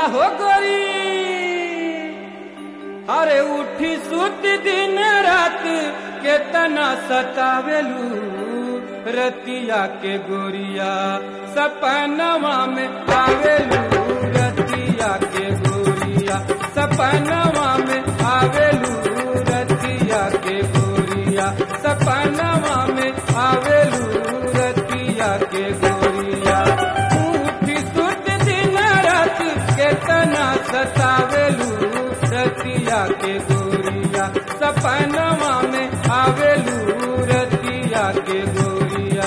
हो गोरी अरे उठी सुत दिन रात केतना सतावेलू रतिया के गोरिया सपनवा में आवेलू रतिया के गोरिया सपनवा में आवेलू रतिया के गोरिया सपनवा में आवेलू रतिया के गोरिया उठी सुत दिन रात केतना सतावेलू रतिया के गोरिया सपनवा में आवेलू रतिया के गोरिया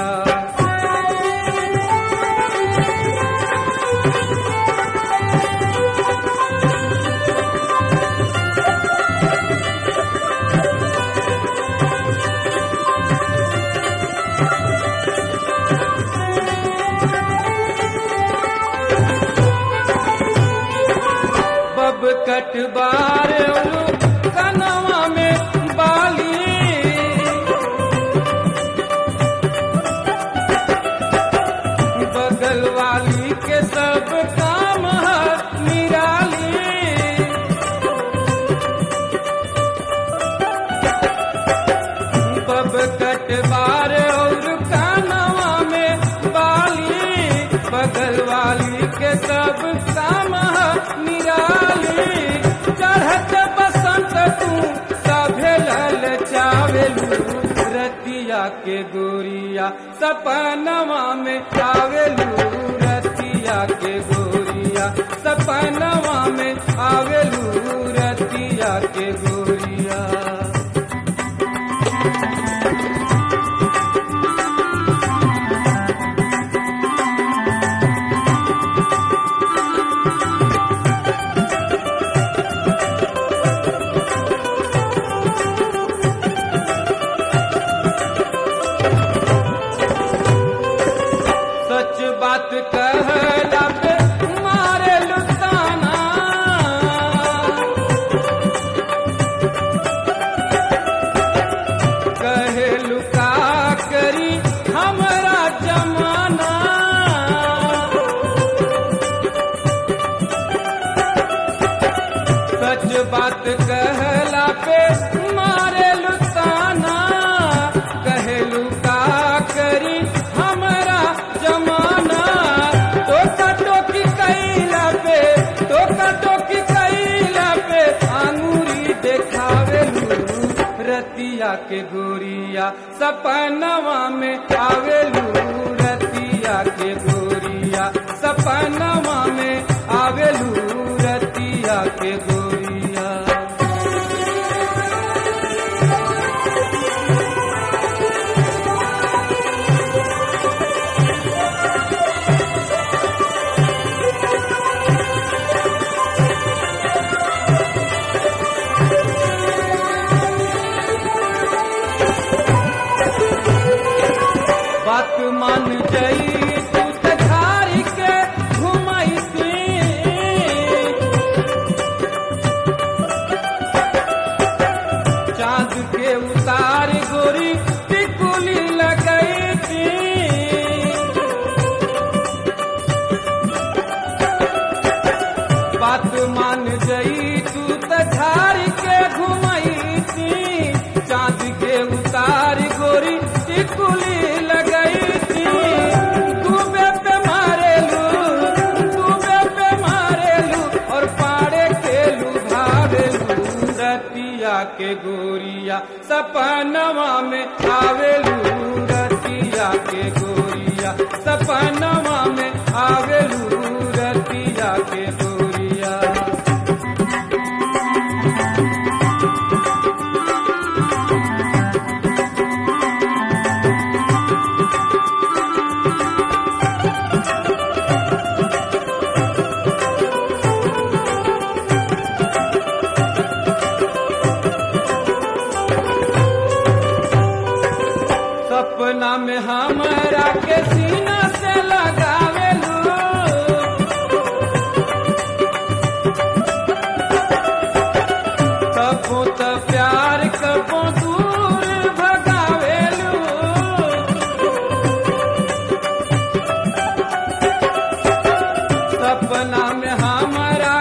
बब कटबार कनवा में बाली बगल वाली के सब काम है निराली बब कटबार और कानवा में बाली बगल वाली के सब काम है निराली चढ़त बसंत तू सभे लल चावेलू रतिया के गोरिया सपनवा में आवेलू रतिया के गोरिया सपनवा में आवेलू रतिया के गोरिया सच बात कहला पे मारे लुताना कहे लुका करी हमरा जमाना सच बात कहला पे मारे लुताना कहे लुका करी हमरा जमाना टोका टोकी कैला पे टोका टोकी कैला पे आंगूरी देखावेलू रतिया के गोरिया सपनवा में आवेलू रतिया के गोरिया सपनवा में आवेलू रतिया के गोरिया बात मान जई तू तझारी के घुमाई चांद के उतार गोरी टिकुली लगई थी बात मान जई तू तझार के घुमाई थी चांद के उतार गोरी टिकुली लगई थी डूबे पे मारेलू डूबे पे मारेलू और पाड़े के लुभावेलू रतिया के गोरिया सपनवा में आवेलू रतिया के गोरिया सपनवा में आवेलू रतिया के गोरिया सपना में हमरा के सीना से लगावेलू कबो त प्यार कबो दूर भगावेलू सपना में हमारा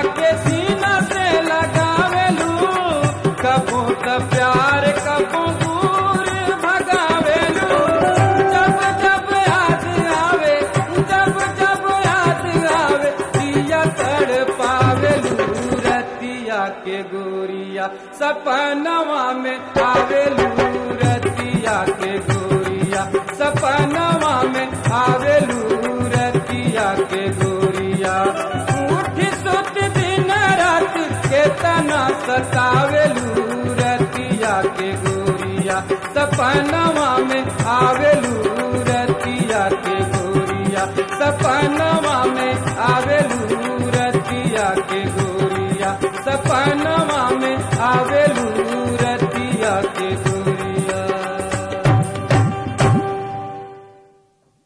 सपनवा में आवेलू रतिया के गोरिया सपनवा में आवेलू रतिया के गोरिया उठ सुत दिन रात केतना सतावेलू रतिया के गोरिया सपनवा में आवेलू रतिया के गोरिया सपनवा में आवेलू रतिया के गोरिया सपन